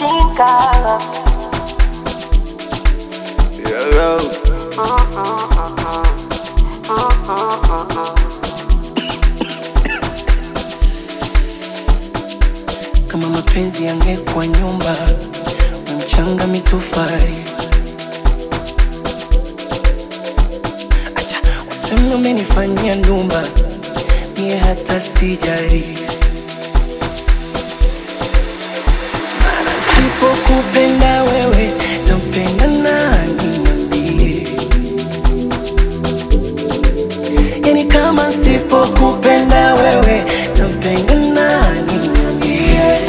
nachinga Yo, yo. Kama mapenzi yangekuwa nyumba, mchanga mitofali. Acha useme umenifanyia ndumba, mie hata sijari. Mara sipokupenda wewe, tampenda nani niambie? Yani kama sipokupenda wewe, tampenda nani niambie?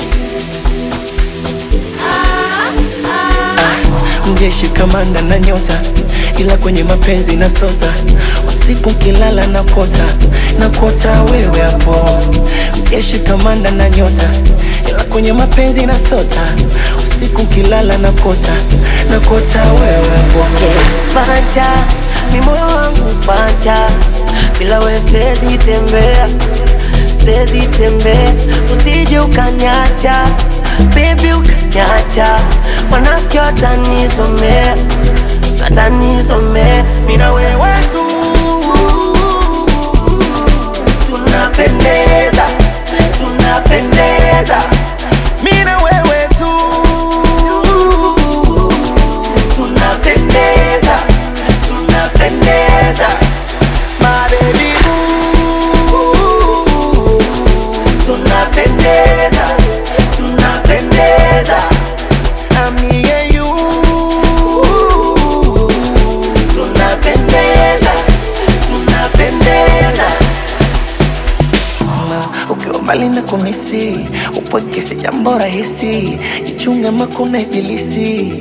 mjeshi kamanda na nyota, ila kwenye mapenzi na sota. Usiku kilala na kota na kota wewe hapo. Mjeshi kamanda na nyota, ila kwenye mapenzi na sota. Usiku kilala na kota na kota wewe hapo. panja mi moyo wangu panja bila we siwezi tembea siwezi tembea usije ukanyacha bebi ukanyacha wanafiki watanisomea watanisomea mina wewe tu tunapendeza tunapendeza mina wewe tu tunapendeza tunapendeza my baby boo tunapendeza tunapendeza ami and you tunapendeza tunapendeza Ma, ukiwa mbali na kumisi upweke si jambo rahisi, jichunge makuna ibilisi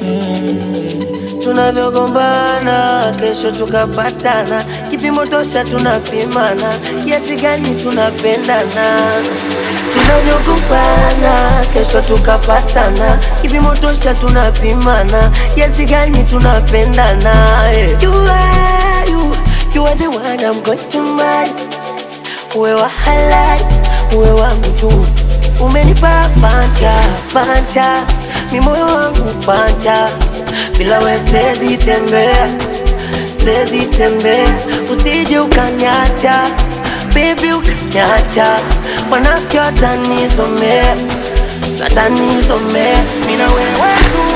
tunavyogombana kesho tukapatana kipimo tosha tunapimana kiasi gani tunapendana tunavyogombana kesho tukapatana kipimo tosha tunapimana kiasi gani tunapendana eh. you are, you, you are the one I'm going to marry uwe wa halali uwe wangu tu umenipa panja panja mi moyo wangu panja bila we siwezi tembea siwezi tembea usije ukanyacha bebi ukanyacha wanafiki watanisomea watanisomea mina wewe tu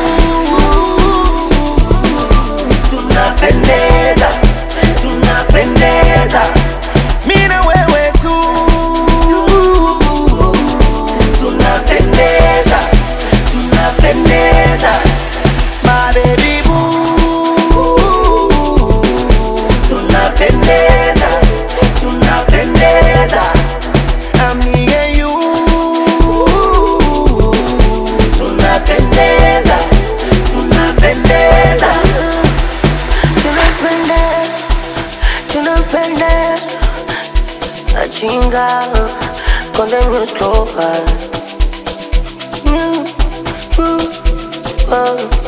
tunapendeza tunapendeza mina wewe tu tunapendeza tunapendeza my baby boo tunapendeza tunapendeza ami and you tunapendeza tunapendeza tunapendeza tunapendeza Achinga con the muscle. Mm, mm, oh.